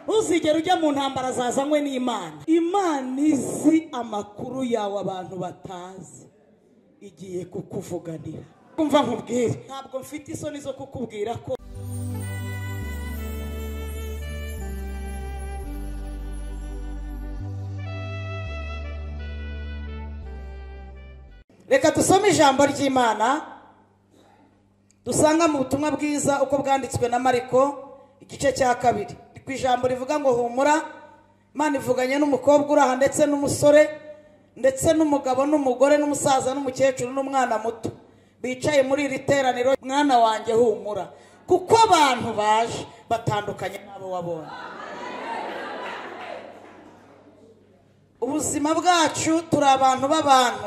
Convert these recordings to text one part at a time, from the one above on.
ntuzigere ujya mu ntambara zazanywe n'imana imana izi amakuru yawe abantu batazi igiye kukuvuganira kumva nkubwire ntabwo mfite isoni zo kukubwira ko reka dusome ijambo ry'imana dusanga mu butumwa bwiza uko bwanditswe na mariko igice cya kabiri ku ijambo rivuga ngo humura imana ivuganye n'umukobwa uraha ndetse n'umusore ndetse n'umugabo n'umugore n'umusaza n'umukecuru n'umwana muto bicaye muri iri teraniro mwana wanjye humura kuko abantu baje batandukanye n'abo wabonye ubuzima bwacu turi abantu b'abantu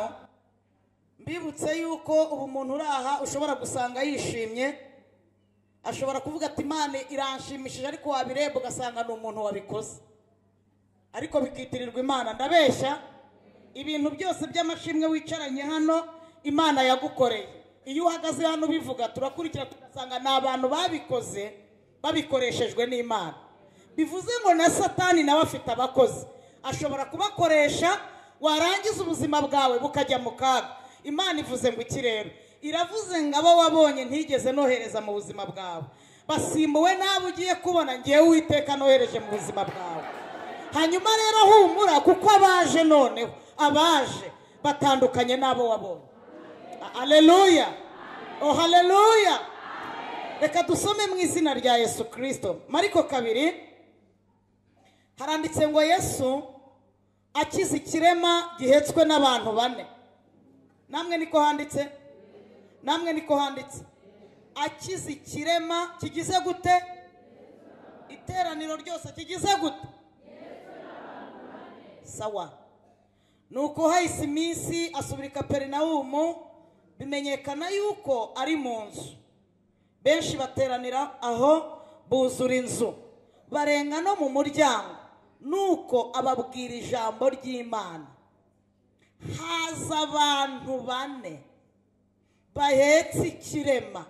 mbibutse yuko ubu umuntu uraha ushobora gusanga yishimye ashobora kuvuga ati imana iranshimishije ariko wabireba ugasanga ni umuntu wabikoze ariko bikitirirwa imana ndabeshya ibintu byose by'amashimwe wicaranye hano imana yagukoreye iyo uhagaze hano ubivuga turakurikira tugasanga ni abantu babikoze babikoreshejwe n'imana bivuze ngo na satani nawe afite abakozi ashobora kubakoresha warangiza ubuzima bwawe bukajya mu kaga imana ivuze ngo iki rero iravuze ngo abo wabonye ntigeze nohereza mu buzima bwawe basimbuwe n'abo ugiye kubona ngewe uwiteka nohereje mu buzima bwawe hanyuma rero humura kuko abaje noneho abaje batandukanye n'abo wabonye aleluya oh haleluya reka dusome mu izina rya yesu kirisito mariko kabiri haranditse ngo yesu akize ikirema gihetswe n'abantu bane namwe niko handitse namwe niko handitse akize ikirema kigize gute iteraniro ryose kigize gute sawa nuko hahise iminsi asubira i kaperinawumu bimenyekana yuko ari mu nzu benshi bateranira aho buzura inzu barenga no mu muryango nuko ababwira ijambo ry'imana haza abantu bane bahetse ikirema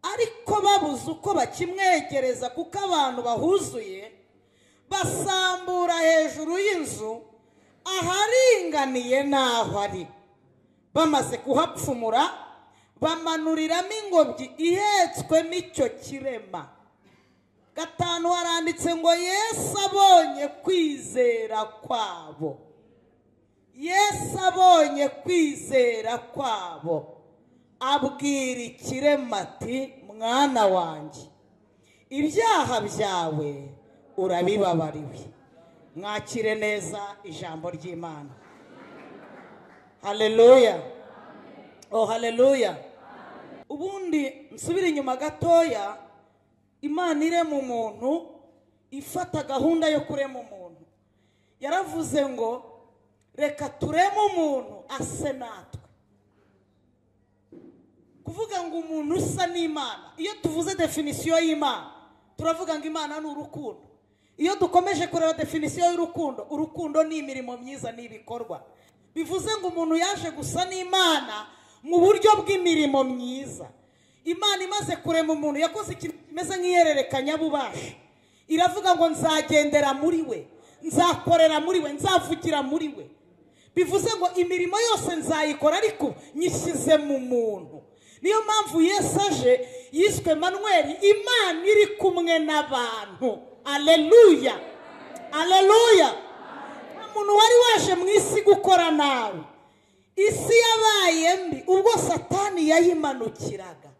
ariko babuze uko bakimwegereza kuko abantu bahuzuye basambura hejuru y'inzu aharinganiye n'aho ari bamaze kuhapfumura bamanuriramo ingobyi ihetswemo icyo kirema gatanu haranditse ngo yesu abonye kwizera kwabo yesu abonye kwizera kwabo abwira ikirema ati mwana wanjye ibyaha byawe urabibabariwe mwakire neza ijambo ry'imana haleluya oh haleluya ubundi nsubire inyuma gatoya imana irema umuntu ifata gahunda yo kurema umuntu yaravuze ngo reka tureme umuntu ase natwe kuvuga ngo umuntu usa n'imana iyo tuvuze definisiyo y'imana turavuga ngo imana ni urukundo iyo dukomeje kureba definisiyo y'urukundo urukundo ni imirimo myiza n'ibikorwa bivuze ngo umuntu yaje gusa n'imana mu buryo bw'imirimo myiza imana imaze kurema umuntu yakoze ikintu kimeze nk'ihererekanyabubasha iravuga ngo nzagendera muri we nzakorera muri we nzavugira muri we bivuze ngo imirimo yose nzayikora ariko nyishyize mu muntu niyo mpamvu yesu aje yiswe manweri imana iri kumwe n'abantu aleluya aleluya nta muntu wari waje mu isi gukora nawe isi yabaye mbi ubwo satani yayimanukiraga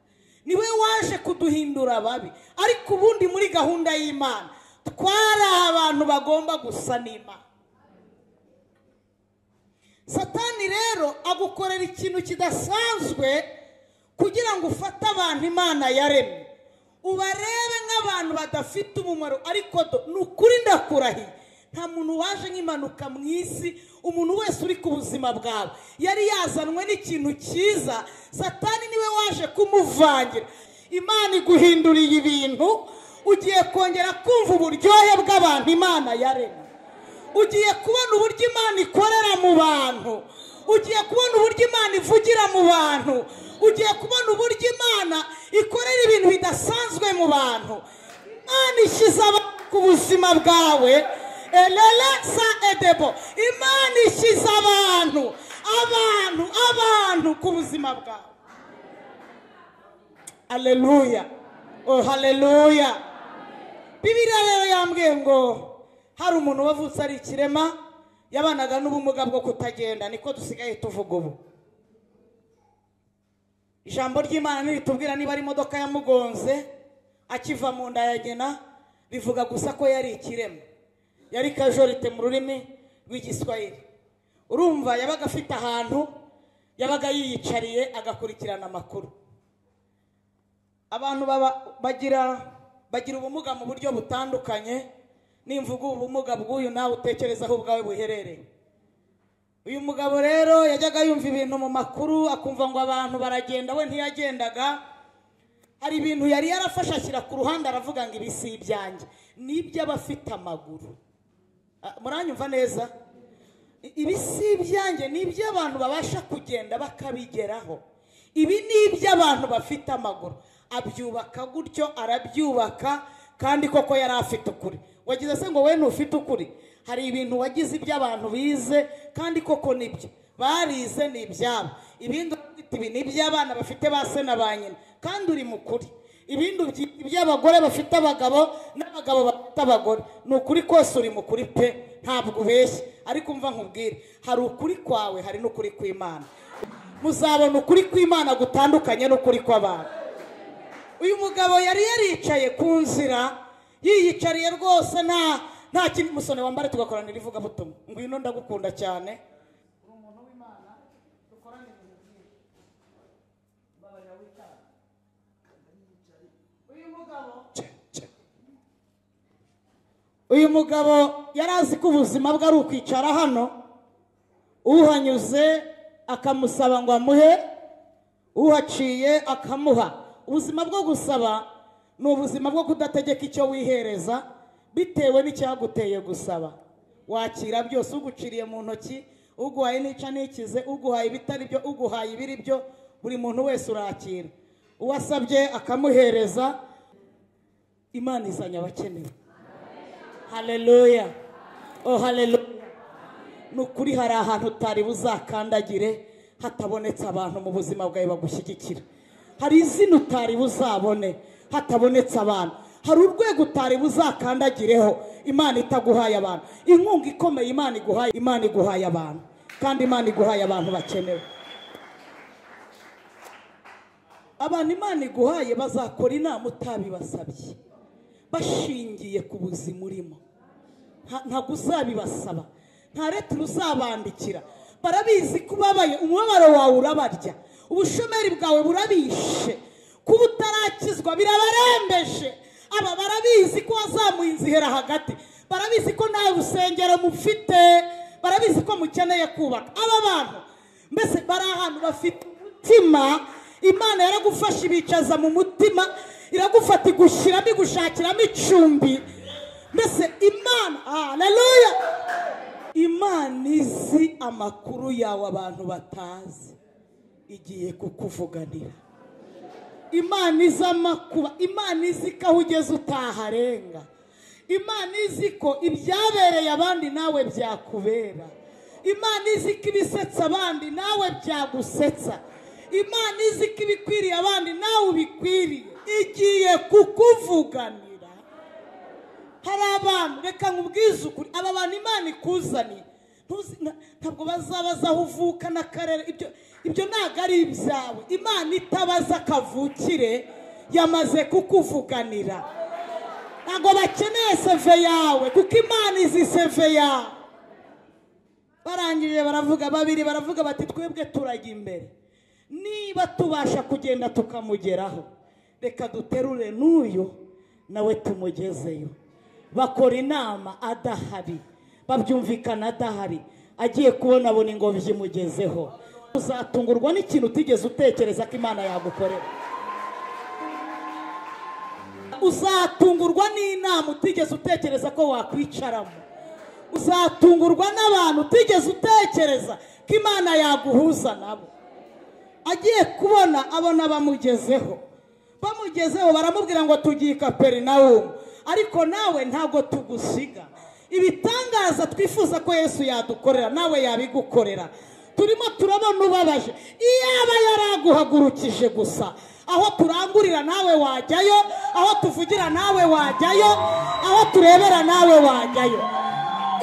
niwe waje kuduhindura ababi ariko ubundi muri gahunda y'imana twari abantu bagomba gusa n'imana satani rero agukorera ikintu kidasanzwe kugira ngo ufate abantu imana yaremye ubarebe nk'abantu badafite umumaro ariko ni ukuri ndakurahiye nta muntu waje nk'impanuka mu isi umuntu wese uri ku buzima bwawe yari yazanwe n'ikintu cyiza satani niwe waje kumuvangira imana iguhinduriye ibintu ugiye kongera kumva uburyohe bw'abantu imana yaremye ugiye kubona uburyo imana ikorera mu bantu ugiye kubona uburyo imana ivugira mu bantu ugiye kubona uburyo imana ikorera ibintu bidasanzwe mu bantu imana ishyize abantu ku buzima bwawe elele sa edebo imana ishyize abantu abantu abantu ku buzima bwawe aleluya oh haleluya bibiriya rero yambwiye ngo hari umuntu wavutse ari ikirema yabanaga n'ubumuga bwo kutagenda niko dusigaye tuvuga ubu ijambo ry'imana niritubwira niba ari imodoka yamugonze akiva mu nda ya nyina rivuga gusa ko yari ikirema yari kajorite mu rurimi rw'igiswahili urumva yabaga afite ahantu yabaga yiyicariye agakurikirana amakuru abantu baba- bagira bagira ubumuga mu buryo butandukanye nimvuga ubu ubumuga bw'uyu nawe utekereza aho ubwawe buherereye uyu mugabo rero yajyaga yumva ibintu mu makuru akumva ngo abantu baragenda we ntiyagendaga hari ibintu yari yarafashe ashyira ku ruhande aravuga ngo ibi si ibyanjye ni iby'abafite amaguru Ah, muranyumva neza I- ibi si ibyanjye ni iby'abantu babasha kugenda bakabigeraho ibi ni iby'abantu bafite amaguru abyubaka gutyo arabyubaka kandi koko yari afite ukuri wagize se ngo we ntufite ukuri hari ibintu wagize iby'abantu bize kandi koko nibyo barize ni ibyabo ibindi ufite ibi ni iby'abana bafite ba se na ba nyina kandi uri mukuri ibindi ubyi- iby'abagore bafite abagabo n'abagabo bafite abagore ni ukuri kose uri mukuri pe ntabwo ubeshya ariko umva nkubwire hari ukuri kwawe hari n'ukuri kw'imana muzabona ukuri kw'imana gutandukanye n'ukuri kw'abantu uyu mugabo yari yaricaye ku nzira yiyicariye rwose nta nta kindi musone wambare tugakoranira ivugabutumwa ngwino ndagukunda cyane uri umuntu w'imana dukorane ibintu byinshi mbabara w'icyaha uyu mugabo uyu mugabo yari azi ko ubuzima bwe ari ukwicara hano uhanyuze akamusaba ngo amuhe uhaciye akamuha ubuzima bwo gusaba ni ubuzima bwo kudategeka icyo wihereza bitewe n'icyaguteye gusaba wakira byose uguciriye mu ntoki uguhaye nica n'ikize uguhaye ibitari byo uguhaye ibiri byo buri muntu wese urakira uwasabye akamuhereza imana izanye abakenewe haleluya oh haleluya ni ukuri hari ahantu utari buzakandagire hatabonetse abantu mu buzima bwawe bagushyigikira hari izina utari buzabone hatabonetse abantu hari urwego utari buzakandagireho imana itaguhaye abantu inkunga ikomeye imana iguhaye imana iguhaye abantu kandi imana iguhaye abantu bakenewe abantu imana iguhaye bazakora inama utabibasabye bashingiye ku buzima urimo Nta- ntabwo uzabibasaba nta leta uzabandikira barabizi ko ubabaye umubabaro wawe urabarya ubushomeri bwawe burabishe kuba utarakizwa birabarembeje aba barabizi ko wazamuye inzihera hagati barabizi ko nta rusengero mufite barabizi ko mukeneye kubaka aba bantu mbese bari ahantu bafite umutima imana yaragufasha ibicaza mu mutima iragufata igushyiramo igushakiramo icumbi mbese imana haleluya imana izi amakuru yawe abantu batazi igiye kukuvuganira imana izi amakuba imana izi ko aho ugeze utaharenga imana izi ko ibyabereye abandi nawe byakubera imana izi ko ibisetsa abandi nawe byagusetsa imana izi ko ibikwiriye abandi nawe ubikwiriye igiye kukuvuganira hari abantu reka nkubwize ukuri aba bantu imana ikuzaniye ntuzi- na- ntabwo bazabaza aho uvuka n'akarere ibyo ibyo ntabwo ari ibyawe imana itabaza kavukire yamaze kukuvuganira ntabwo bakeneye seve yawe kuko imana izi seve yawe barangije baravuga babiri baravuga bati twebwe turajya imbere niba tubasha kugenda tukamugeraho reka duterure n'uyu nawe tumugezeyo bakora inama adahari babyumvikana adahari agiye kubona abona ingobyi imugezeho uzatungurwa n'ikintu utigeze utekereza ko imana yagukorera uzatungurwa n'inama utigeze utekereza ko wakwicaramo uzatungurwa n'abantu utigeze utekereza ko imana yaguhuza nabo agiye kubona abona bamugezeho bamugezeho baramubwira ngo tugiye i kaperinawumu ariko nawe ntabwo tugusiga ibitangaza twifuza ko yesu yadukorera nawe yabigukorera turimo turabona ubabaje iyaba yaraguhagurukije gusa aho turangurira nawe wajyayo aho tuvugira nawe wajyayo aho turebera nawe wajyayo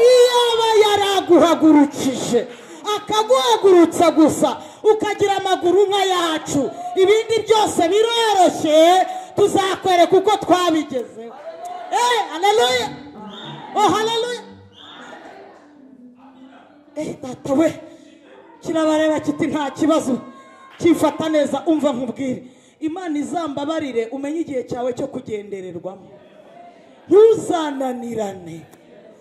iyaba yaraguhagurukije akaguhagurutsa gusa ukagira amaguru nka yacu ibindi byose biroroshye tuzakwereka uko twabigezeho eee haleluya oh haleluya eee data we kirabareba kiti nta kibazo cyifata neza umva nkubwire imana izambabarire umenye igihe cyawe cyo kugendererwamo ntuzananirane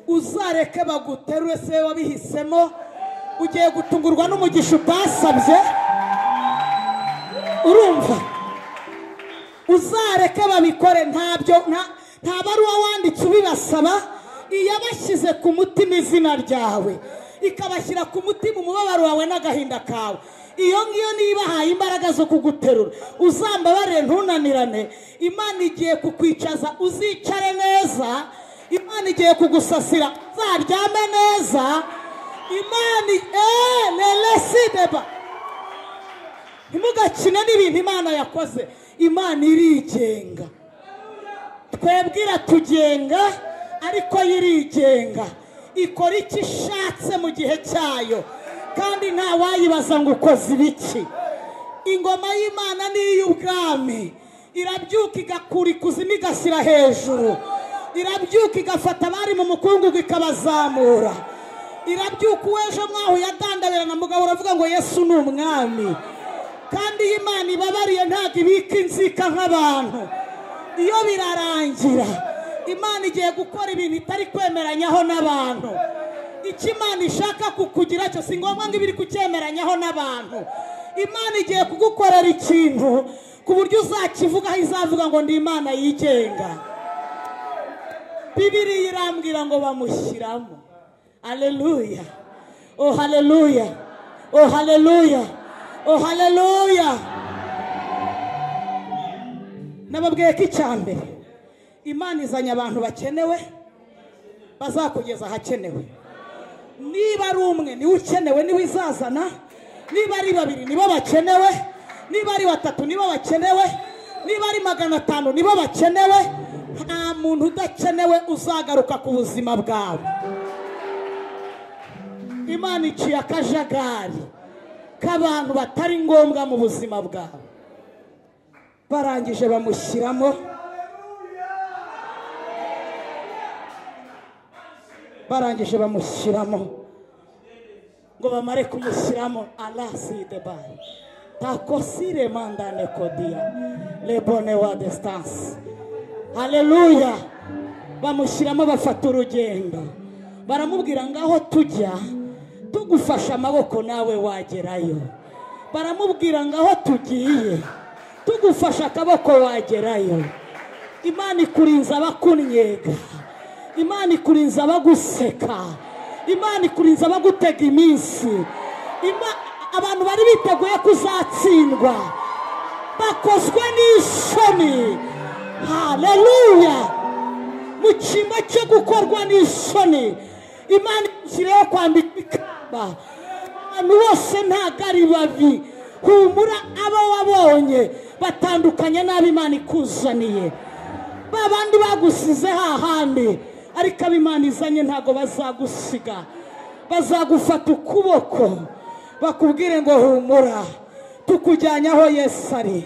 uzareke baguterure se wabihisemo ugiye gutungurwa n'umugisha utasabye urumva uzareke babikore ntabyo nta baruwa wanditse ubibasaba iyabashyize ku mutima izina ryawe ikabashyira ku mutima umubabaro wawe n'agahinda kawe iyo ngiyo niba ibahaye imbaraga zo kuguterura uzambabarire ntunanirane imana igiye kukwicaza uzicare neza imana igiye kugusasira uzaryame neza imana eee neresideba ntimugakine n'ibintu imana yakoze imana irigenga twebwira tugenga ariko yo irigenga ikora icyo ishatse mu gihe cyayo kandi nta wayibaza ngo ukoze ibiki ingoma y'imana ni iy'ubwami irabyuka igakura ikuzimu igashyira hejuru irabyuka igafata abari mu mukungugu ikabazamura irabyuka uw'ejo mwaho yadandabirana mugabo uravuga ngo yesu ni umwami kandi iyo imana ibabariye ntabwo ibika inzika nk'abantu iyo birarangira imana igiye gukora ibintu itari kwemeranyaho n'abantu icyo imana ishaka kukugira cyo si ngombwa ngo iba iri kucyemeranyaho n'abantu imana igiye kugukorera ikintu ku buryo uzakivugaho izavuga ngo ni imana yigenga bibiriya irambwira ngo bamushyiramo haleluya o haleluya o haleluya o haleluya nababwiye ko icya mbere imana izanye abantu bakenewe bazakugeza ahakenewe niba ari umwe niwe ukenewe niwe izazana niba ari babiri nibo bakenewe niba ari batatu nibo bakenewe niba ari magana atanu nibo bakenewe nta muntu udakenewe uzagaruka ku buzima bwawe imana iciye akajagari k'abantu batari ngombwa mu buzima bwawe barangije bamushyiramo barangije bamushyiramo ngo bamare kumushyiramo araside bari takosire mandane kodiya lebone wa desitanse hareruya bamushyiramo bafata urugendo baramubwira ngaho tujya tugufashe amaboko nawe wagerayo baramubwira ngaho tugiye tugufashe akaboko wagerayo imana ikurinza abakunyega imana ikurinza abaguseka imana ikurinza abagutega iminsi abantu bari biteguye kuzatsindwa bakozwe n'isoni hareruya mu cyimba cyo gukorwa n'isoni imana ikiriho kwambika ikamba abantu bose ntabwo ari babi humura abo wabonye batandukanye n'abo imana ikuzaniye ba bandi bagusize hahandi ariko abimana izanye ntabwo bazagusiga bazagufata ukuboko bakubwire ngo humura tukujyanye aho yesu ari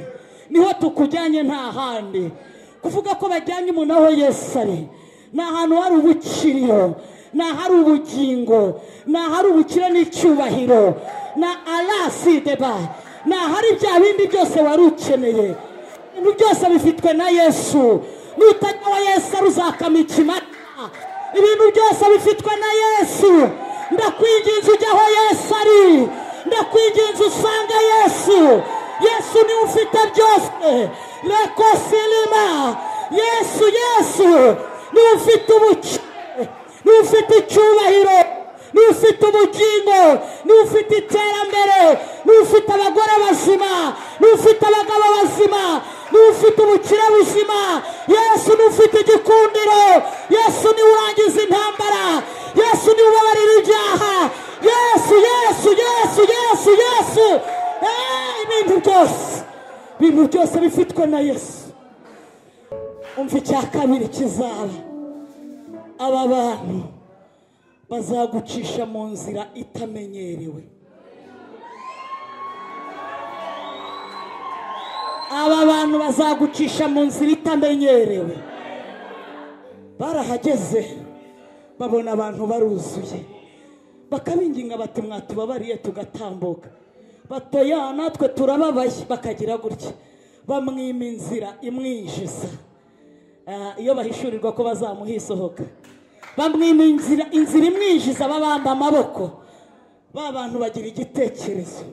niho tukujyanye nta handi kuvuga ko bajyanye umuntu aho yesu ari ni ahantu hari ubukiriyo ni ahari ubugingo ni ahari ubukire n'icyubahiro na arasideba ni ahari bya bindi byose wari ukeneye ibintu byose bifitwe na yesu nutajya wa yesu uzakama ikimata ibintu byose bifitwe na yesu ndakwinginze ujya aho yesu ari ndakwinginze usanga yesu yesu niwe ufite byose rekosilima yesu yesu niwe ufite ubukire niwe ufite icyubahiro niwe ufite ubugingo niwe ufite iterambere niwe ufite abagore bazima niwe ufite abagabo bazima ni ufite ubukire buzima yesu ni ufite igikundiro yesu ni we urangiza intambara yesu ni we ubabarira ibyaha yesu yesu yesu yesu yesu Eh, ibintu byose ibintu byose bifitwe na yesu umva icya kabiri kizaba aba bantu bazagucisha mu nzira itamenyerewe aba bantu bazagucisha mu nzira itamenyerewe barahageze babona abantu baruzuye bakabinginga bati mwatubabariye tugatambuka batoya natwe turababaye bakagira gutya bamwima inzira imwinjiza Ah, iyo bahishurirwa ko bazamuhisohoka bamwima inzira inzira imwinjiza babamba amaboko ba bantu bagira igitekerezo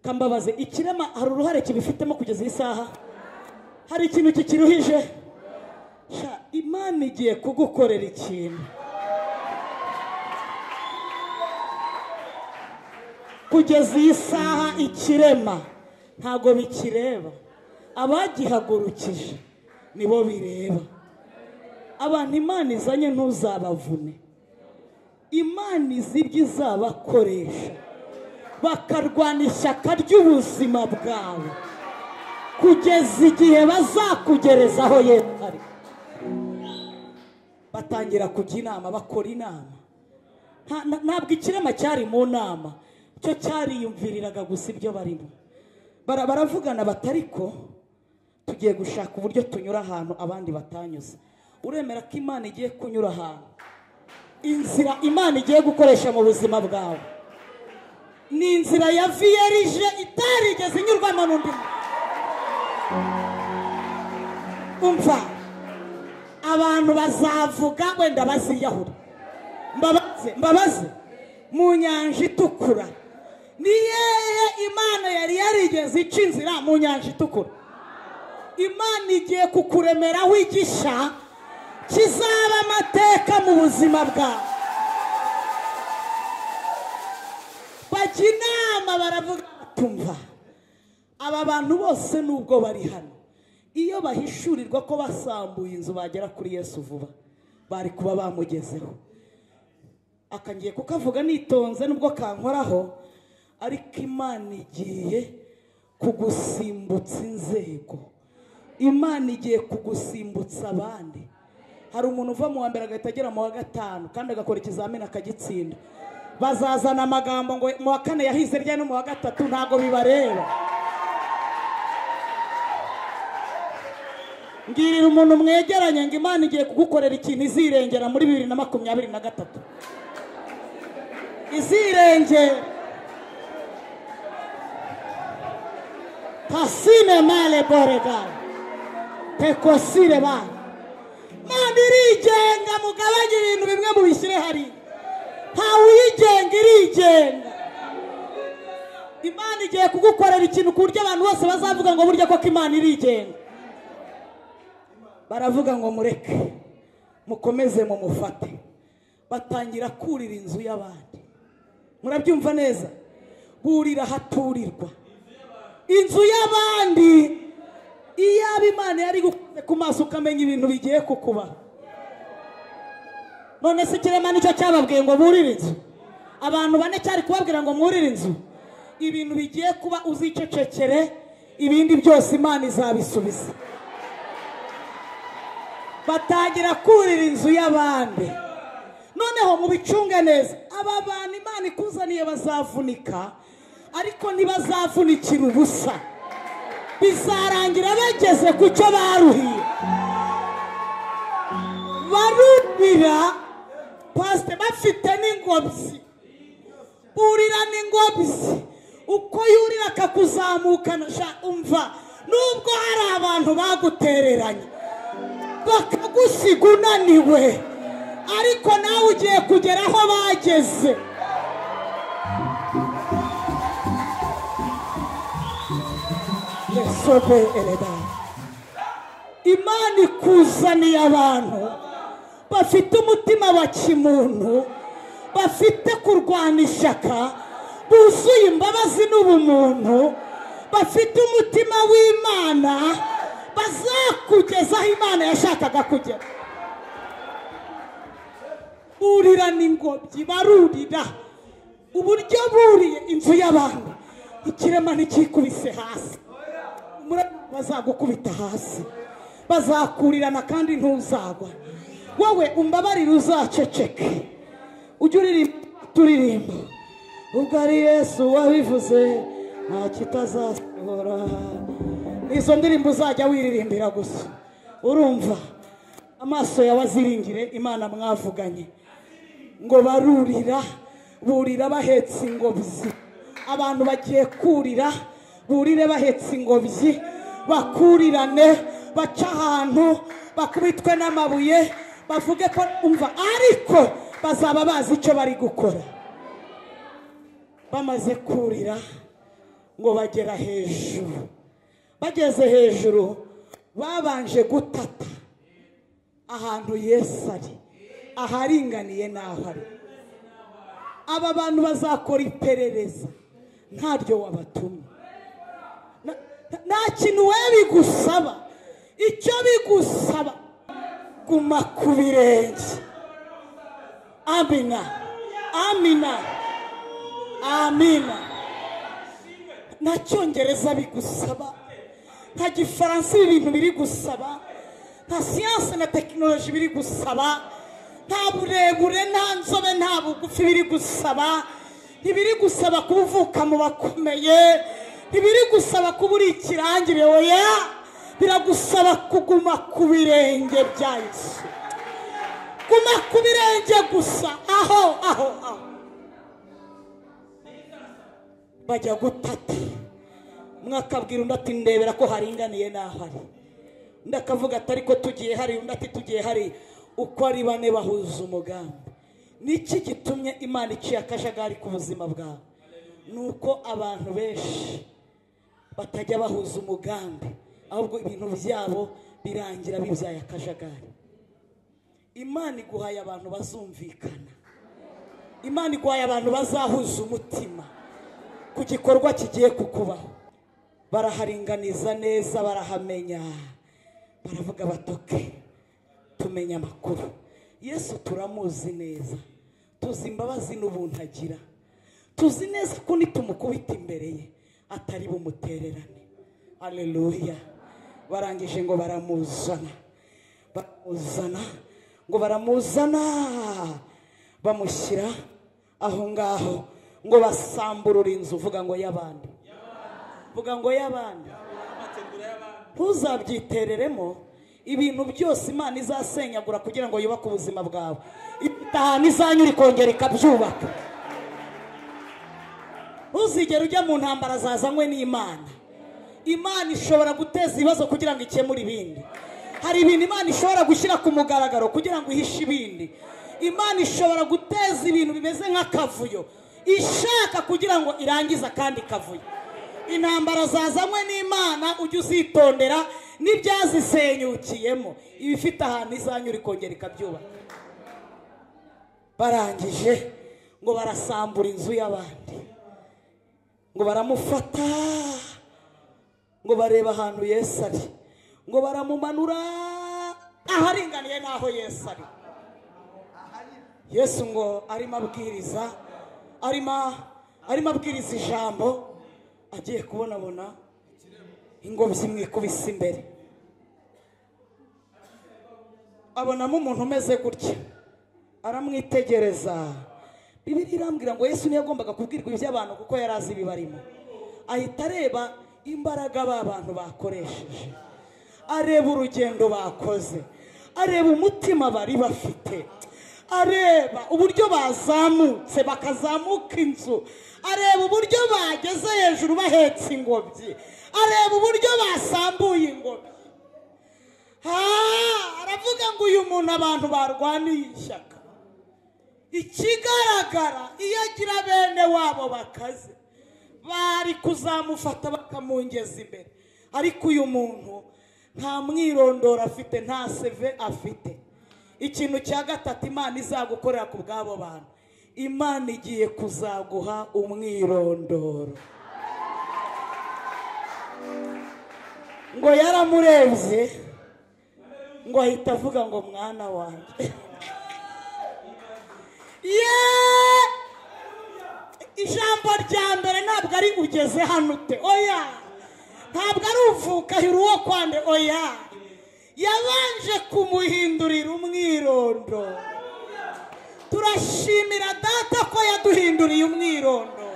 kambabaze ikirema hari uruhare kibifitemo kugeza iyi saha hari ikintu kikiruhije Sha, imana igiye kugukorera ikintu kugeza iyi saha ikirema ntabwo bikireba abagihagurukije nibo bireba abantu imana izanye ntuzabavune imana izi ibyo izabakoresha bakarwana ishyaka ry'ubuzima bwawe kugeza igihe bazakugerezaho yesu ari batangira kujya inama bakora inama Nta- na- ntabwo ikirema cyari mu nama cyo cyariyumviriraga gusa ibyo barimo Bara- baravugana batariko tugiye gushaka uburyo tunyura ahantu abandi batanyuze uremera ko imana igiye kunyura ahantu inzira imana igiye gukoresha mu buzima bwawe ni inzira ya viyerije itarigeze inyurwamo n'undi muntu. umva abantu bazavuga wenda baziyahura mbabaze mbabaze mu nyanja itukura ni yehe imana yari yarigeze ica inzira mu nyanja itukura imana igiye kukuremeraho igisha kizaba amateka mu buzima bwawe bajya inama baravuga batumva aba bantu bose nubwo bari hano iyo bahishurirwa ko basambuye inzu bagera kuri yesu vuba bari kuba bamugezeho akangiye kukavuga nitonze nubwo kankoraho ariko imana igiye kugusimbutsa inzego imana igiye kugusimbutsa abandi hari umuntu uva mu wa mbere agahita agera mu wa gatanu kandi agakora ikizamini akagitsinda bazazana amagambo ngo mu wa kane yahize rya no mu wa gatatu ntabwo bibareba mbwirira umuntu mwegeranye ngo imana igiye kugukorera ikintu izirengera muri bibiri na makumyabiri na gatatu izirengera pasine male borega tekosire bana manda irigenga mugabanye ibintu bimwe mubishyire hariya ntawe uyigenga irigenga imana igiye kugukorera ikintu ku buryo abantu bose bazavuga ngo burya koko imana irigenga baravuga ngo mureke mukomeze mumufate batangira kurira inzu y'abandi murabyumva neza burira haturirwa inzu y'abandi iyaba imana yari gukuze ku maso ukamenya ibintu bigiye kukubaho none se ikirema nicyo cyababwiye ngo burire inzu abantu bane cyari kubabwira ngo mwurire inzu ibintu bigiye kuba uzicecekere ibindi byose imana izabisubiza batangira kurira inzu y'abandi noneho mubicunge neza aba bantu imana ikuzaniye bazavunika ariko ntibazavunikira ubusa bizarangira bageze ku cyo baruhiye barumira pasite bafite n'ingobyi urira n'ingobyi uko yurira akakuzamukana sha umva nubwo hari abantu bagutereranye bakagusiga unaniwe ariko nawe ugiye kugera aho bageze yesobe ereda imana ikuzaniye abantu bafite umutima wa kimuntu bafite kurwana ishyaka buzuye imbabazi n'ubumuntu bafite umutima w'imana bazakugeza aho imana yashakaga kugera burirana ingobyi barurira uburyo buriye inzu y'abantu ikirema ntikikubise hasi bazagukubita hasi bazakurirana kandi ntuzagwa wowe umbabarire uzaceceke ujye uririmba turirimba ubwo ari yesu wabivuze nta kitazasohora izo ndirimbo uzajya wiririmbira gusa urumva amaso yawe aziringire imana mwavuganye ngo barurira burira bahetse ingobyi abantu bagiye kurira burire bahetse ingobyi bakurirane baca ahantu bakubitwe n'amabuye bavuge ko umva ariko bazaba bazi icyo bari gukora bamaze kurira ngo bagera hejuru bageze hejuru babanje gutata ahantu yesu ari aharinganiye n'aho ari aba bantu bazakora iperereza ntaryo wabatumye Na- na- nta kintu we bigusaba icyo bigusaba guma ku birenge amina amina amina nta cyongereza bigusaba nta gifaransa ibi bintu biri gusaba nta siyanse na tekinoloji biri gusaba nta burebure nta nzobe nta bugufi biri gusaba ntibiri gusaba kuba uvuka mu bakomeye ntibiri gusaba kuba uri ikirangire oya biragusaba kuguma ku birenge bya yesu guma ku birenge gusa aho aho aho bajya gutata mwakabwira undi ati ndebera ko haringaniye n'aho ari undi akavuga ati ariko tugiye hari undi ati tugiye hari uko ari bane bahuza umugambi niki gitumye imana iciye akajagari ku buzima bwawe ni uko abantu benshi batajya bahuza umugambi ahubwo ibintu byabo birangira bibyaye akajagari imana iguhaye abantu bazumvikana imana iguhaye abantu bazahuza umutima ku gikorwa kigiye kukubaho baraharinganiza neza barahamenya baravuga batoke tumenya amakuru yesu turamuzi neza tuzi imbabazi n'ubuntu agira tuzi neza ko nitumukubita imbere ye atari bumutererane aleluya barangije ngo baramuzana baramuzana ngo baramuzana bamushyira aho ngaho ngo basamburure inzu uvuga ngo y'abandi vuga ngo y'abandi ntuzabyitereremo ibintu byose imana izasenyagura kugira ngo yubake ubuzima bwawe ifite ahantu izanyura ikongera ikabyubaka ntuzigere ujya mu ntambara zazanywe n'imana imana ishobora guteza ibibazo kugira ngo ikemure ibindi hari ibintu imana ishobora gushyira ku mugaragaro kugira ngo ihishe ibindi imana ishobora guteza ibintu bimeze nk'akavuyo ishaka kugira ngo irangize akandi kavuyo intambara zazanywe n'imana ujye uzitondera n'ibyazisenyukiyemo ibifite ahantu izanyura ikongera ikabyubaka barangije ngo barasambura inzu y'abandi ngo baramufata ngo bareba ahantu yesu ari ngo baramumanura aharinganiye n'aho yesu ari yesu ngo arimo abwiriza arimo arimo abwiriza ijambo agiye kubonabona ingobyi imwikubise imbere abonamo umuntu umeze gutya aramwitegereza bibiri irambwira ngo yesu ntiyagombaga kubwirwa iby'abantu kuko yari azi ibibarimo ahita areba imbaraga ba bantu bakoresheje areba urugendo bakoze areba umutima bari bafite areba uburyo bazamutse bakazamuka inzu areba uburyo bageze hejuru bahetse ingobyi areba uburyo basambuye ingobyi Ah, aravuga ngo uyu muntu abantu barwaniye ishyaka ikigaragara iyo agira bene wabo bakaze bari kuzamufata bakamungeza imbere ariko uyu muntu nta mwirondoro afite nta seve afite ikintu cya gatatu imana izagukorera ku bw'abo bantu imana igiye kuzaguha umwirondoro ngo yaramurebye ngo ahita avuga ngo mwana wanjye ye ijambo rya mbere ntabwo ari ugeze hano ute oya ntabwo ari uvuka uwo kwande oya yabanje kumuhindurira umwirondoro turashimira data ko yaduhinduriye umwirondoro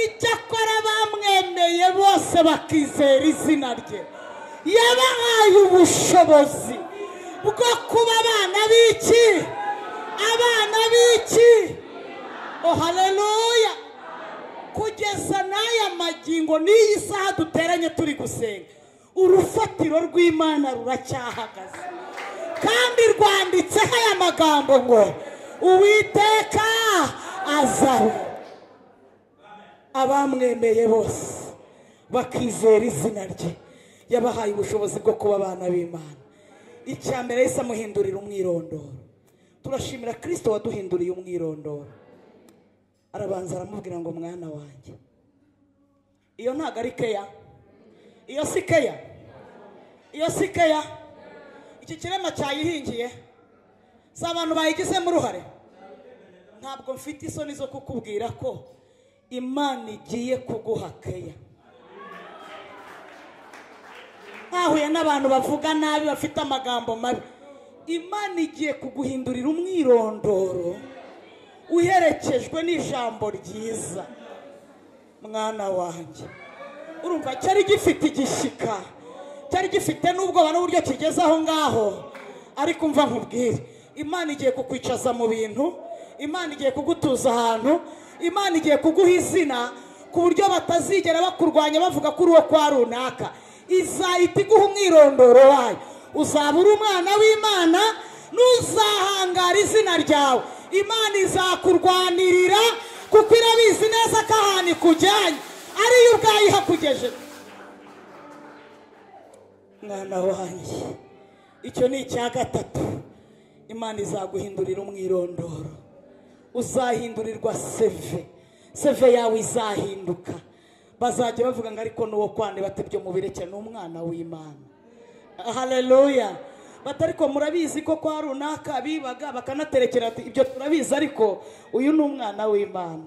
icyakora bamwemeye bose bakizera izina rye yabahaye ubushobozi bwo kuba abana b'iki abana b'iki ohaleluya kugeza n'aya magingo n'iyi saha duteranye turi gusenga urufatiro rw'imana ruracyahagaze kandi rwanditseho aya magambo ngo uwiteka azaho abamwemeye bose bakizera izina rye yabahaye ubushobozi bwo kuba abana b'imana icya mbere yahise amuhindurira umwirondoro turashimira kirisito waduhinduriye umwirondoro arabanza aramubwira ngo mwana wanjye iyo ntabwo ari keya iyo si keya iyo si keya iki kirema cyayihingiye si abantu bayigizemo uruhare ntabwo mfite isoni zo kukubwira ko imana igiye kuguha keya ntahuye n'abantu bavuga nabi bafite amagambo mabi imana igiye kuguhindurira umwirondoro uherekejwe n'ijambo ryiza mwana wanjye urumva cyari gifite igishyika cyari gifite n'ubwoba n'uburyo kigeze aho ngaho ariko umva nkubwire imana igiye kukwicaza mu bintu imana igiye kugutuza ahantu imana igiye kuguha izina ku buryo batazigera bakurwanya bavuga ko uri uwo kwa runaka izahita iguha umwirondoro wayo uzaba uri umwana w'imana n'uzahangara izina ryawe imana izakurwanirira kuko irabizi neza ko ahantu ikujyanye ariyo ubwayo ihakugeje mwana wanjye icyo ni icya gatatu imana izaguhindurira umwirondoro uzahindurirwa seve seve yawe izahinduka bazajya bavuga ngo ariko n'uwo kwande batebye mubirekere ni umwana w'imana haleluya batariko murabizi ko kwa runaka bibaga bakanaterekera ibyo turabizi ariko uyu ni umwana w'imana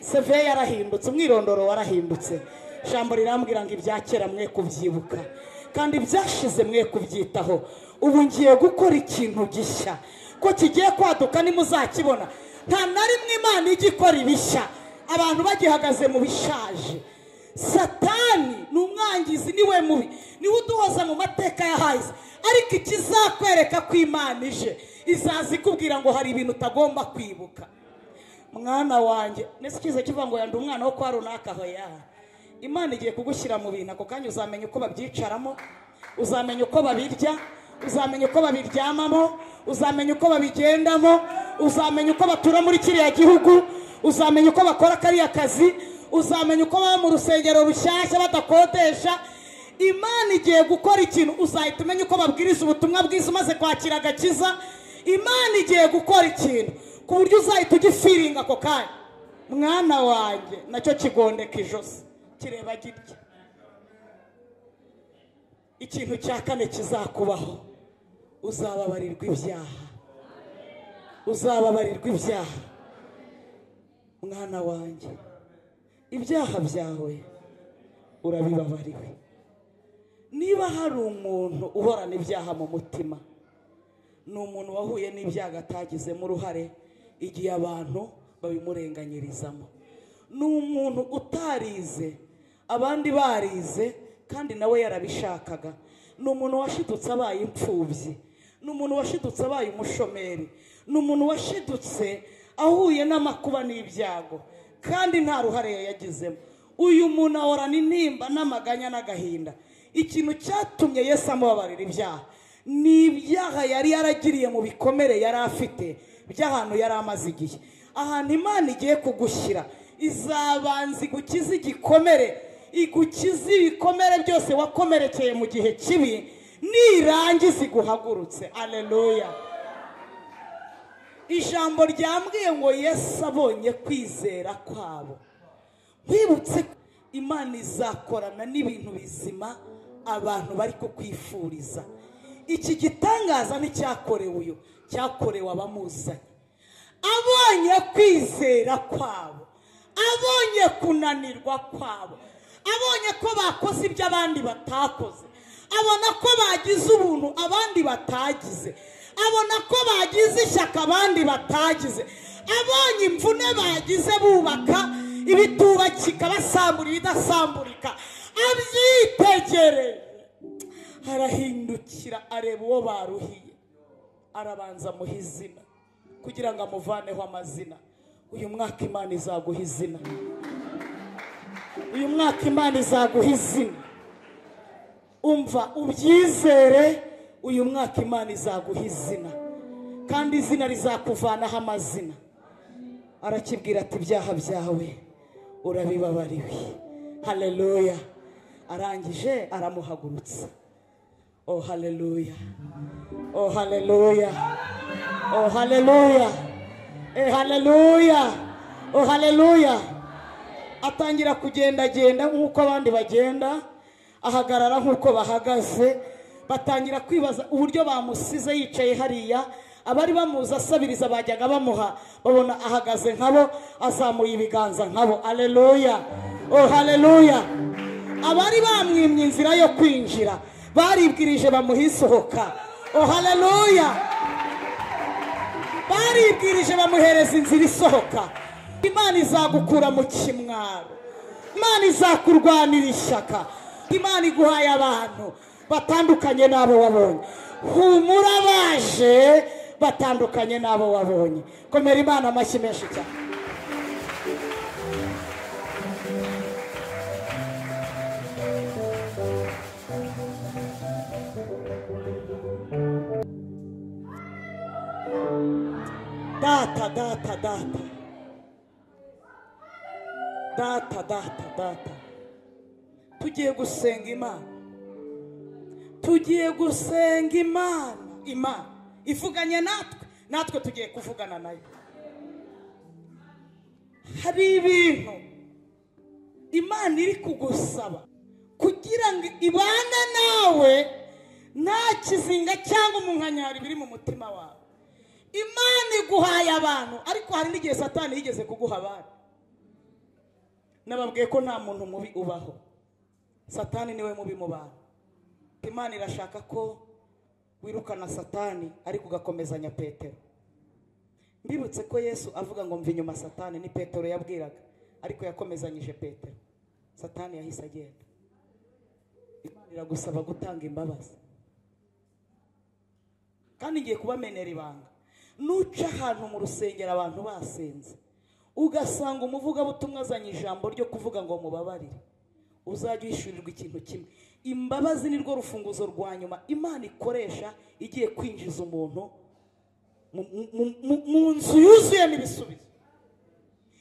seve yarahindutse umwirondoro warahindutse ijambo rirambwira ngo ibyakera mwe kubyibuka kandi ibyashize mwe kubyitaho ubu ngiye gukora ikintu gishya ko kigiye kwaduka nimuzakibona nta na rimwe imana ijya ikora ibishya abantu bagihagaze mu bishaje satani ni umwangizi niwe mubi niwe uduhoza mu mateka yahahise ariko ikizakwereka ko imana ije izaza ikubwira ngo hari ibintu utagomba kwibuka mwana wanjye ndetse ikiza kivuga ngo yanda umwana wo kwa runaka aho yaha imana igiye kugushyira mu bintu ako kanya uzamenya uko babyicaramo uzamenya uko babirya uzamenya uko babiryamamo uzamenya uko babigendamo uzamenya uko batura muri kiriya gihugu uzamenya uko bakora kariya kazi uzamenya uko baba mu rusengero rushyashya badakodesha imana igiye gukora ikintu uzahita umenya uko babwiriza ubutumwa bwiza umaze kwakira agakiza imana igiye gukora ikintu ku buryo uzahita ugifiringa ako kanya mwana wanjye nacyo kigondeka ijosi kireba gitya ikintu cya kane kizakubaho uzababarirwa ibyaha uzababarirwa ibyaha mwana wanjye ibyaha byawe urabibabariwe niba hari umuntu uhorana ibyaha mu mutima ni umuntu wahuye n'ibyaha atagizemo uruhare igihe abantu babimurenganyirizamo ni umuntu utarize abandi barize kandi nawe yarabishakaga ni umuntu washidutse abaye imfubyi ni umuntu washidutse abaye umushomeri ni umuntu washidutse ahuye n'amakuba n'ibyago kandi nta ruhare yayagizemo uyu muntu ahorana intimba n'amaganya n'agahinda ikintu cyatumye Yesu amubabarira ibyaha ni ibyaha yari yaragiriye mu bikomere yari afite by'ahantu yari amaze igihe ahantu imana igiye kugushyira izabanza igukize igikomere igukize ibikomere byose wakomerekeye mu gihe kibi nirangiza iguhagurutse aleluya ijambo ryambwiye ngo yesu abonye kwizera kwabo nkwibutse imana izakorana n'ibintu bizima abantu bari kukwifuriza iki gitangaza nticyakorewe uyu cyakorewe abamuzanye abonye kwizera kwabo abonye kunanirwa kwabo abonye ko bakoze ibyo abandi batakoze abona ko bagize ubuntu abandi batagize abona ko bagize ishyaka abandi batagize abonye imvune bagize bubaka ibitubakika basambura ibidasamburika abyitegereje arahindukira areba uwo baruhiye arabanza amuha izina kugira ngo amuvaneho amazina uyu mwaka imana izaguha izina uyu mwaka imana izaguha izina umva ubyizere uyu mwaka imana izaguha izina kandi izina rizakuvanaho amazina arakibwira ati ibyaha byawe urabibabariwe hareruya arangije aramuhagurutsa oh hareruya oh hareruya oh hareruya eh hareruya oh hareruya atangira kugendagenda nk'uko abandi bagenda ahagarara nk'uko bahagaze batangira kwibaza uburyo bamusize yicaye hariya abari bamuzi asabiriza bajyaga bamuha babona ahagaze nkabo azamuye ibiganza nkabo areruya oh hareruya abari bamwimye inzira yo kwinjira baribwirije bamuha isohoka oh hareruya baribwirije bamuhereza inzira isohoka imana izagukura mu kimwaro imana izakurwanira ishyaka imana iguhaye abantu batandukanye n'abo wabonye humura baje batandukanye n'abo wabonye komera imana amashyi menshi cyane data data data data data data tugiye gusenga imana tugiye gusenga imana imana ivuganye natwe natwe tugiye kuvugana nayo hari ibintu imana iri kugusaba kugira ngo ibane nawe nta kizinga cyangwa umunkanyari biri mu mutima wawe imana iguhaye abantu ariko hari n'igihe satani yigeze kuguha abandi nababwiye ko nta muntu mubi ubaho satani niwe mubi mu bantu imana irashaka ko wirukana satani ariko ugakomezanya petero mbibutse ko yesu avuga ngo mva inyuma satani ni petero yabwiraga ariko yakomezanyije petero satani yahise agenda imana iragusaba gutanga imbabazi kandi ngiye kubamenera ibanga nuca ahantu mu rusengero abantu basenze ugasanga umuvugabutumwa azanye ijambo ryo kuvuga ngo mubabarire uzajya uhishurirwa ikintu kimwe imbabazi ni rwo rufunguzo rwa nyuma imana ikoresha igiye kwinjiza umuntu mu nzu yuzuyemo ibisubizo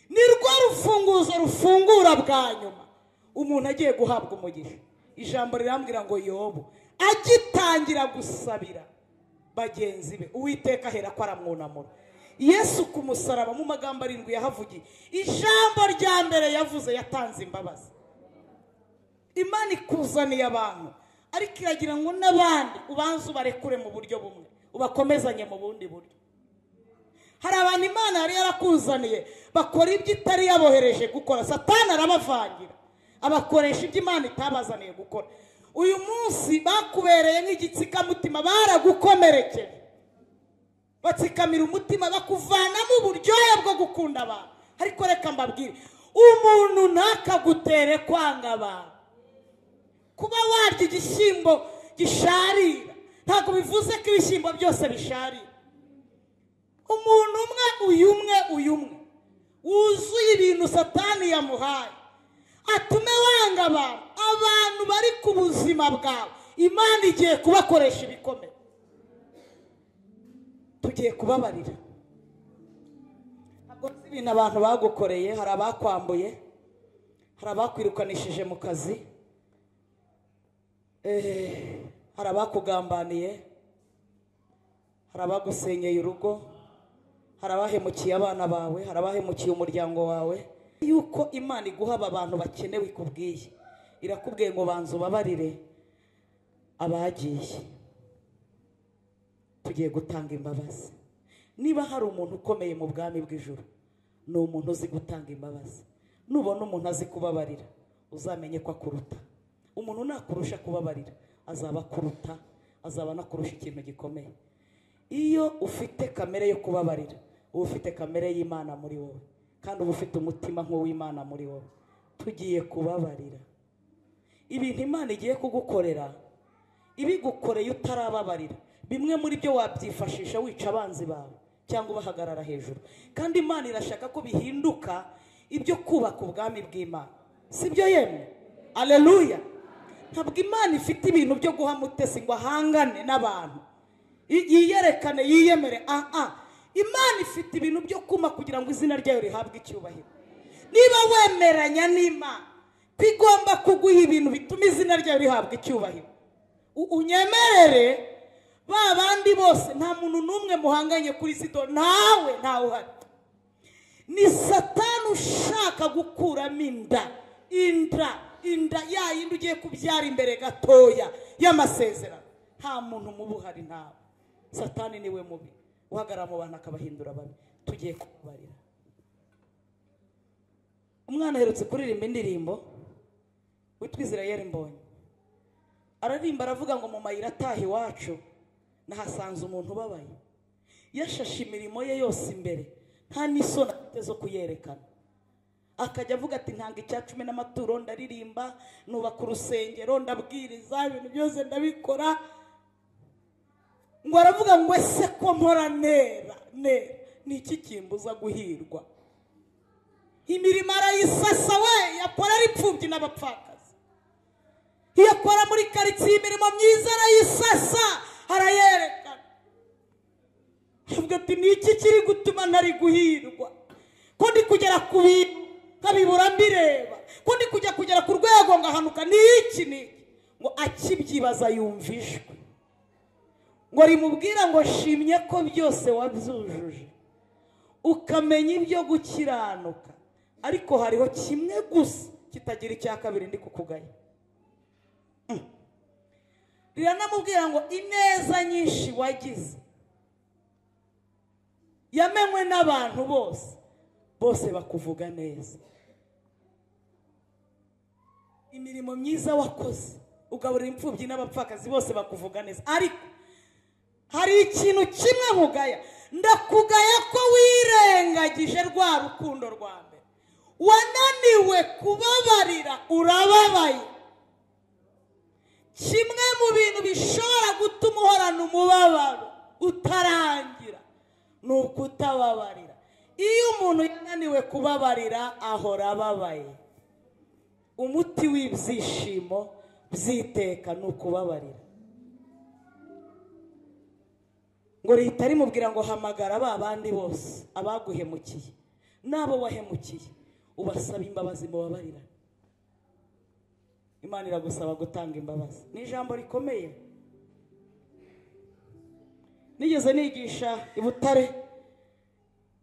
ni rwo rufunguzo rufungura bwa nyuma umuntu agiye guhabwa umugisha ijambo rirambwira ngo yobu agitangira gusabira bagenzi be uwiteka ahera ko aramwunamura yesu ku musaraba mu magambo arindwi yahavugiye ijambo rya mbere yavuze yatanze imbabazi imana ikuzaniye abantu ariko iragira ngo n'abandi ubanze ubarekure mu buryo bumwe ubakomezanye mu bundi buryo hari abantu imana yari yarakuzaniye bakora ibyo itari yabohereje gukora satana arabavangira abakoresha ibyo imana itabazaniye gukora uyu munsi bakubereye nk'igitsikamutima baragukomerekeje batsikamira umutima bakuvanamo uburyohe bwo gukunda abantu ariko reka mbabwire umuntu ntakagutere kwanga abantu kuba warya igishyimbo gisharira ntabwo bivuze ko ibishyimbo byose bisharira umuntu umwe uyu umwe uyu umwe wuzuye ibintu satani yamuhaye atume wanga abantu abantu bari ku buzima bwawe imana igiye kubakoresha ibikomere tugiye kubabarira ntabwo nzi ibintu abantu bagukoreye hari abakwambuye hari abakwirukanishije mu kazi hari abakugambaniye hari abagusenyeye urugo hari abahemukiye abana bawe hari abahemukiye umuryango wawe yuko imana iguha aba bantu bakenewe ikubwiye irakubwiye ngo banza ubabarire abagiye tugiye gutanga imbabazi niba hari umuntu ukomeye mu bwami bw'ijoro ni umuntu uzi gutanga imbabazi nubona umuntu azi kubabarira uzamenye ko akuruta umuntu nakurusha kubabarira azaba akuruta azaba anakurusha ikintu gikomeye iyo ufite kamere yo kubabarira uba ufite kamere y'imana muri wowe kandi uba ufite umutima nk'uw'imana muri wowe tugiye kubabarira ibintu imana igiye kugukorera ibigukoreye utarababarira bimwe muri byo wabyifashisha wica abanzi bawe cyangwa ubahagarara hejuru kandi imana irashaka ko bihinduka ibyo kubaka ubwami bw'imana si byo yemwe aleluya ntabwo imana ifite ibintu byo guha mutesi ngo ahangane n'abantu Y- yiyerekane yiyemere aha imana ifite ibintu byo kuma kugira ngo izina ryayo rihabwe icyubahiro niba wemeranya n'imana ko igomba kuguha ibintu bituma izina ryayo rihabwa icyubahiro U- unyemerere ba bandi bose nta muntu n'umwe muhanganye kuri sida nawe ntawe uhari ni satani ushaka gukuramo inda inda inda ya yindi ugiye kubyara imbere gatoya y'amasezerano nta muntu muba uhari ntawe satani niwe mubi uhagarara mu bantu akabahindura babi tugiye kubabarira umwana aherutse kuririmba indirimbo witwa israel mbonye ararimba aravuga ngo mu mayira ataha iwacu nahasanze umuntu ubabaye yashashe imirimo ye yose imbere nta n'isoni afite zo kuyerekana akajya avuga ati ntanga icya cumi n'amaturo ndaririmba nubaka urusengero ndabwiriza ibintu byose ndabikora ngo aravuga ngo ese ko mpora nera nera ni iki kimbuza guhirwa imirimo arayisasa we yakora ari imfubyi n'abapfakazi iyo akora muri karitsiye imirimo myiza arayisasa arayerekana avuga ati ni iki kiri gutuma ntari guhirwa ko ndi kugera ku bintu nkabibura mbireba ko ndi kujya kugera ku rwego ngahanuka ni iki ni iki ngo akibyibaza yumva ijwi ngo rimubwira ngo shimye ko byose wabyujuje ukamenya ibyo gukiranuka ariko hariho kimwe gusa kitagira icya kabiri ndi kukugaya Mm. riranamubwira ngo ineza nyinshi wagize yamenywe n'abantu bose bose bakuvuga neza imirimo myiza wakoze ugaburira imfubyi n'abapfakazi bose bakuvuga neza ariko hari ikintu kimwe nkugaya ndakugaya ko wirengagije rwa rukundo rwa mbere wananiwe kubabarira urababaye kimwe mu bintu bishobora gutuma uhorana umubabaro utarangira ni ukutababarira iyo umuntu yananiwe kubabarira ahora ababaye umuti w'ibyishimo by'iteka ni ukubabarira ngo leta rimubwira ngo hamagara ba bandi bose abaguhemukiye n'abo wahemukiye ubasaba imbabazi mubabarira imana iragusaba gutanga imbabazi ni ijambo rikomeye nigeze nigisha i butare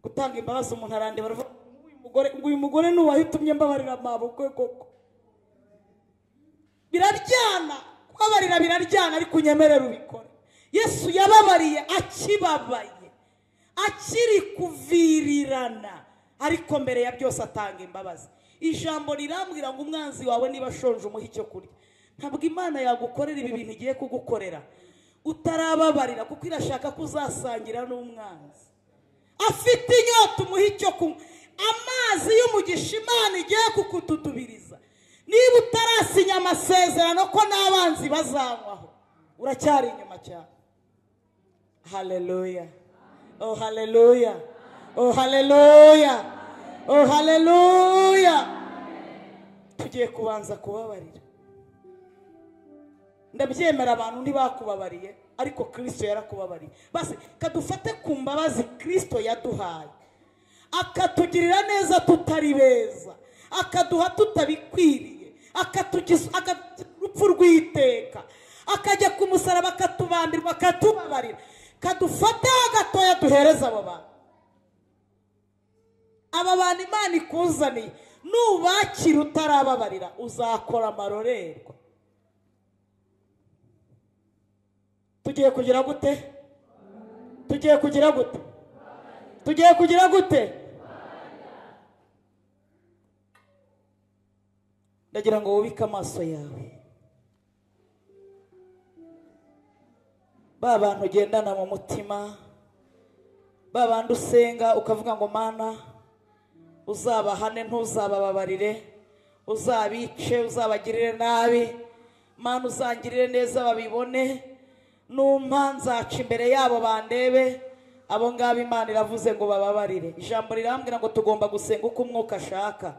gutanga imbabazi umuntu arandeba aravuga ngo uyu mugore ngo uyu mugore ni uwahitumye mbabarira mabukwe koko biraryana kubabarira biraryana ariko unyemerere ubikore yesu yababariye akibabaye akiri kuvirirana ariko mbere ya byose atanga imbabazi ijambo rirambwira ngo umwanzi wawe niba ashonje umuhe icyo kurya ntabwo imana yagukorera ibi bintu igiye kugukorera utarababarira kuko irashaka ko uzasangira n'umwanzi afite inyota umuha icyo kunywa amazi y'umugisha imana igiye kukututubiriza niba utarasinya amasezerano ko n'abanzi bazanywaho uracyari inyuma cyane haleluya oh haleluya oh haleluya oh haleluya tugiye kubanza kubabarira ndabyemera abantu ntibakubabariye ariko kirisito yarakubabariye basi kadufate ku mbabazi kirisito yaduhaye akatugirira neza tutari beza akaduha tutabikwiriye akatugiza akatu- urupfu rw'iteka akajya ku musaraba akatubambirwa akatubabarira kadufateho gatoya duhereza abo bantu aba bantu imana ikuzaniye nubakira utarababarira uzakora amarorerwa tugiye kugira gute tugiye kugira gute tugiye kugira gute ndagira ngo wubike amaso yawe ba bantu ugendana mu mutima ba bandi usenga ukavuga ngo mana uzabahane ntuzabababarire uzabice uzabagirire nabi mana uzangirire neza babibone numpa nzaca imbere yabo bandebe abo ngabo imana iravuze ngo bababarire ijambo rirambwira ngo tugomba gusenga uko umwuka ashaka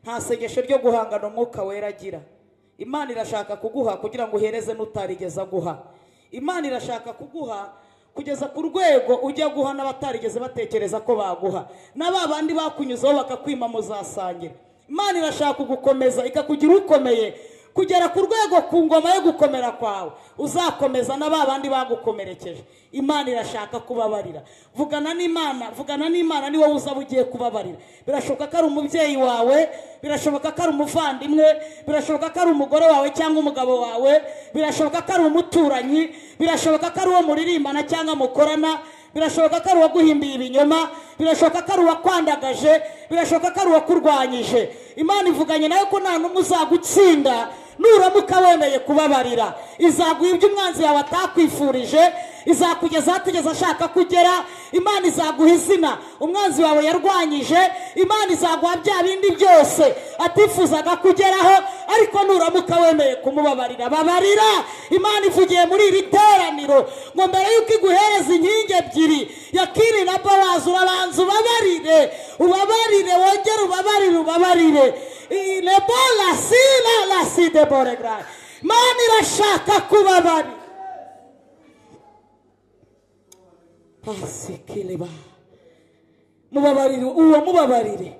nta sengesho ryo guhangana umwuka wera agira imana irashaka kuguha kugira ngo uhereze n'utarigeze guha imana irashaka kuguha kugeza ku rwego ujya guha n'abatarigeze batekereza ko baguha na ba bandi bakunyuzeho bakakwima muzasangira imana irashaka kugukomeza ikakugira ukomeye kugera ku rwego ku ngoma yo gukomera kwawe uzakomeza na ba bandi bagukomerekeje imana irashaka kubabarira vugana n'imana vugana n'imana ni wowe uzaba ugiye kubabarira birashoboka ko ari umubyeyi wawe birashoboka ko ari umuvandimwe birashoboka ko ari umugore wawe cyangwa umugabo wawe birashoboka ko ari umuturanyi birashoboka ko ari uwo muririmbana cyangwa mukorana birashoboka ko ari uwaguhimbiye ibinyoma birashoboka ko ari uwakwandagaje birashoboka ko ari uwakurwanyije imana ivuganye nawe ko nta n'umwe uzagutsinda nuramuka wemeye kubabarira izaguha ibyo umwanzi yawe atakwifurije izakugeza atigeze ashaka kugera imana izaguha izina umwanzi wawe yarwanyije imana izaguha bya bindi byose atifuzaga kugeraho ariko nuramuka wemeye kumubabarira babarira imana ivugiye muri iri teraniro ngo mbere y'uko iguhereza inkingi ebyiri yakiri na babazi urabanza ubabarire ubabarire wongere ubabarire ubabarire rebola si la la si debore garayi imana irashaka kubabarira pasikireba mubabarire uwo mubabarire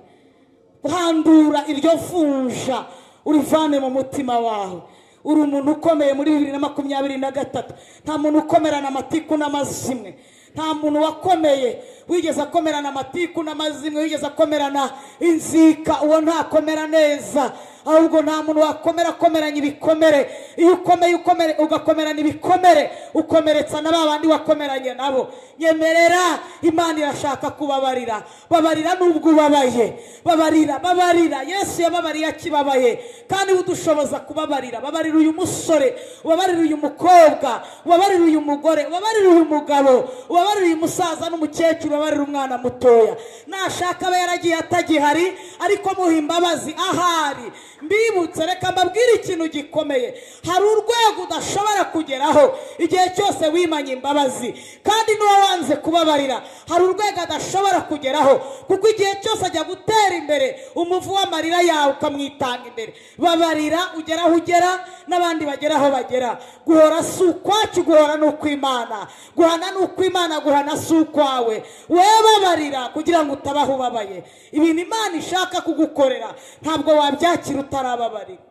handura iryo funja urivane mu mutima wawe uri umuntu ukomeye muri bibiri na makumyabiri na gatatu nta muntu ukomerana amatiku n'amazimwe nta muntu wakomeye wigeze akomerana amatiku n'amazimwe wigeze akomerana inzika uwo ntakomera neza ahubwo nta muntu wakomera akomeranya ibikomere iyo ukomeye ukomere ugakomerana ibikomere ukomeretsa na ba bandi wakomeranye nabo nyemerera imana irashaka kubabarira babarira n'ubwo ubabaye babarira babarira yesu yababariye akibabaye kandi udushoboza kubabarira babarira uyu musore ubabarira uyu mukobwa ubabarira uyu mugore ubabarira uyu mugabo ubabarira uyu musaza n'umukecuru ubabarira umwana mutoya nashaka aba yaragiye atagihari ariko muha imbabazi ahari mbibutse reka mbabwire ikintu gikomeye hari urwego udashobora kugeraho igihe cyose wimanye imbabazi kandi n'uwabanze kubabarira hari urwego adashobora kugeraho kuko igihe cyose ajya gutera imbere umuvu w'amarira yawe ukamwitanga imbere babarira ugera aho ugera n'abandi bagera aho bagera guhora si ukwacu guhora ni ukw'imana guhana ni ukw'imana guhana si ukwawe wowe babarira kugira ngo utabaho ubabaye ibintu imana ishaka kugukorera ntabwo wabyakira wakira utarababarira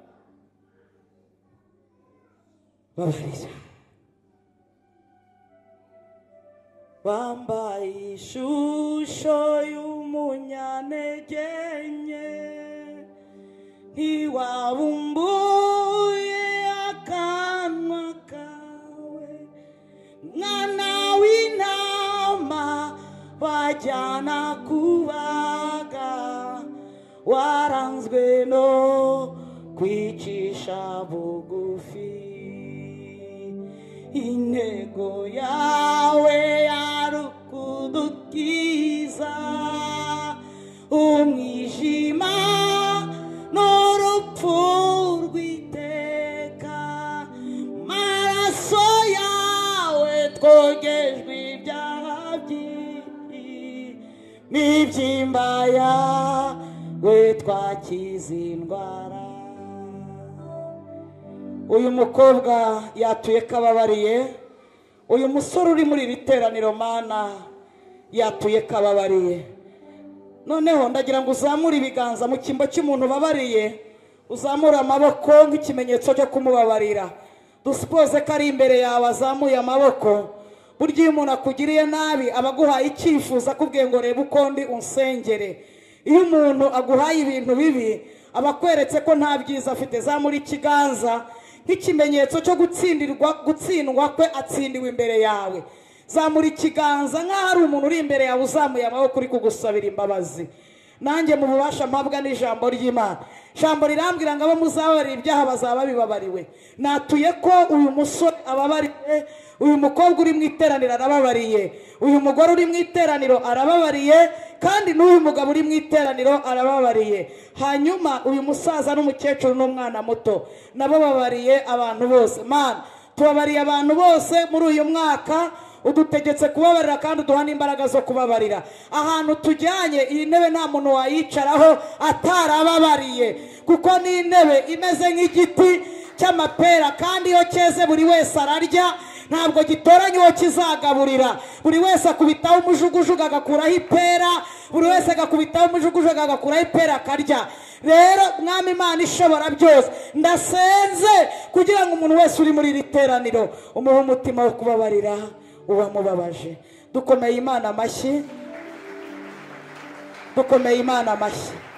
babarira bambaye ishusho y'umunyantege nke ntiwabumbuye akanwa kawe mwana w'intama bajyana kubaga waranzwe no kwicisha bugufi intego yawe yari ukudukiza umwijima n'urupfu rw'iteka maraso yawe twogejwe ibyaha byinshi n'ibyimba yawe we twakize indwara uyu mukobwa yatuye kababariye uyu musore uri muri iri teraniro mana yatuye kababariye noneho ndagira ngo uzamure ibiganza mu cyimbo cy'umuntu ubabariye uzamure amaboko nk'ikimenyetso cyo kumubabarira dusipoze ko ari imbere yawe azamuye amaboko burya iyo umuntu akugiriye nabi aba aguhaye icyifuzo akubwiye ngo rebe uko ndi unsengere iyo umuntu aguhaye ibintu bibi aba akweretse ko nta byiza afite zamura ikiganza nk'ikimenyetso cyo gutsindirwa gutsindwa kwe atsindiwe imbere yawe zamura ikiganza nk'aho ari umuntu uri imbere yawe uzamuye amaboko uri kugusabira imbabazi nanjye mu bubasha mpabwa n'ijambo ry'imana ijambo rirambwira ngo abo muzabarira ibyaha bazaba bibabariwe natuye ko uyu musore ababariwe uyu mukobwa uri mu iteraniro arababariye uyu mugore uri mu iteraniro arababariye kandi n'uyu mugabo uri mu iteraniro arababariye hanyuma uyu musaza n'umukecuru n'umwana muto nabo babariye abantu bose mana tubabariye abantu bose muri uyu mwaka udutegetse kubabarira kandi uduha n'imbaraga zo kubabarira ahantu tujyanye iyi ntebe nta muntu wayicaraho atarababariye kuko ni intebe imeze nk'igiti cy'amapera kandi iyo cyeze buri wese ararya ntabwo gitoranya uwo kizagaburira buri wese akubitaho umujugujugu agakuraho ipera buri wese agakubitaho umujugujugu agakuraho ipera akarya rero mwami imana ishobora byose ndasenze kugira ngo umuntu wese uri muri iri teraniro umuhe umutima wo kubabarira uwamubabaje dukomeye imana amashyi dukomeye imana amashyi